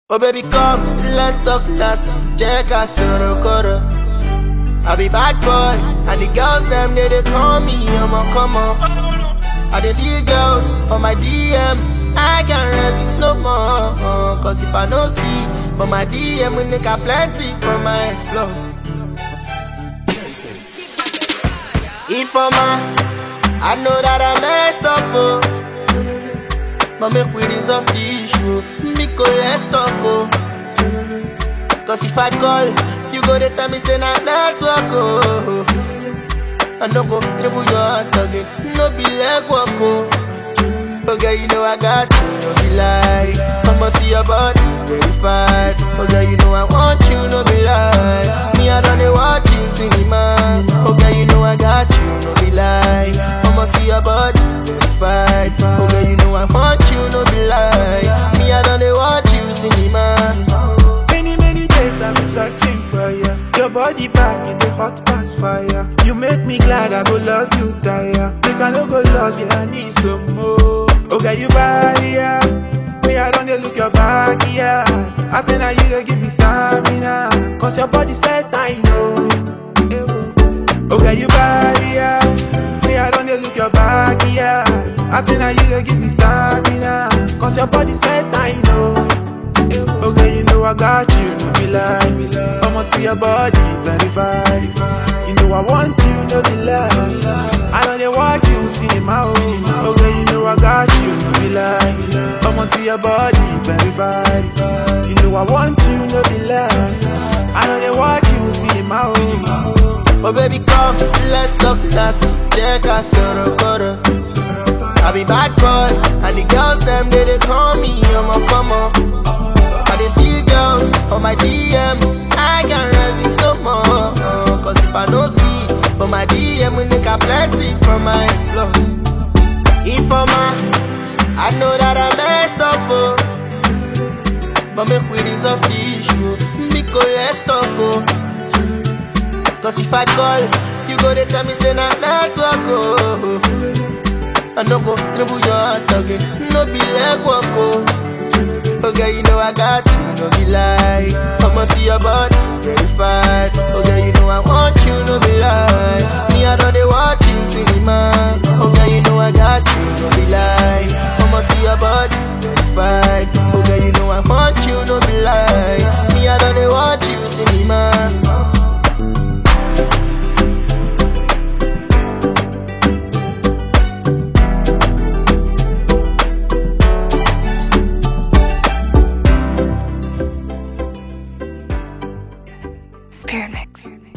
Oh baby come, let's talk nasty Check out Sorokoro I be bad boy And the girls them they, they call me I'm a come on I dey see girls for my DM I can't resist no more Cause if I no see For my DM we nigga plenty For my explore If I'm a I know that I messed up oh but make we resolve the issue Miko, let's talk, oh Cause if I call You go to tell me say na network, oh I no go dribble your heart again No be leg walk, oh Okay, you know I got you, no be lie I'ma see your body verified Okay, you know I want you, no be lie Me, I don't watch you cinema Okay, you know I got you, no be lie I'ma see your body verified Okay, you know I want you, no be lie Me, I don't watch you cinema Many, many days I've been searching for you. Your body back in the hot past fire. You make me glad I go love you, tire. Make I no go lost, yeah, I need some more. Okay, you body, yeah. Me, I don't dey look your back, yeah. I say now you don't give me stamina. Cause your body said I know. Eh, oh. Okay, you body, yeah. Me, I don't dey look your back, yeah. I say now you don't give me stamina. Cause your body said I know. Okay, you know I got you, no be lie. I'ma see your body verified. You know I want you, no be lie. I know they watch you, cinema. Oh. Okay, you know I got you, no be lie. I'ma see your body verified. You know I want you, no be lie. I know they watch you, cinema. Oh. Oh baby come, let's talk nasty Check out Sorokoro I be bad boy And the girls them they, they call me I'm a come on I dey see girls for my DM I can't resist no more Cause if I no see For my DM we nigga plenty From my explore If I'm a I know that I messed up oh But make we resolve the issue Miko let's talk oh Cause if I call You go to tell me say na network oh I no go dribble your heart again No be leg walk oh Okay, you know I got you, no be lie. I'ma see your body verified. Okay, you know I want you, no be lie. Me, I don't watch you cinema. Okay, you know I got you, no be lie. I'ma see your body verified. Okay, you know I want you, no be lie. Me, I don't watch you cinema. Spirit Mix.